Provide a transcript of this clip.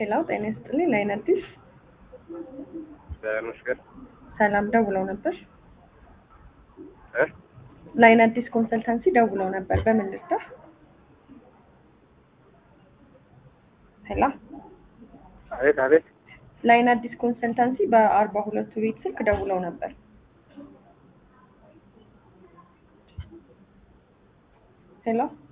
ሄሎ ጤና ይስጥልኝ ላይን አዲስ በመስገን ሰላም ደውለው ነበር እ ላይን አዲስ ኮንሰልታንሲ ደውለው ነበር በምን ልርዳ ሄሎ አቤት አቤት ላይን አዲስ ኮንሰልታንሲ በአርባ ሁለቱ ቤት ስልክ ደውለው ነበር ሄሎ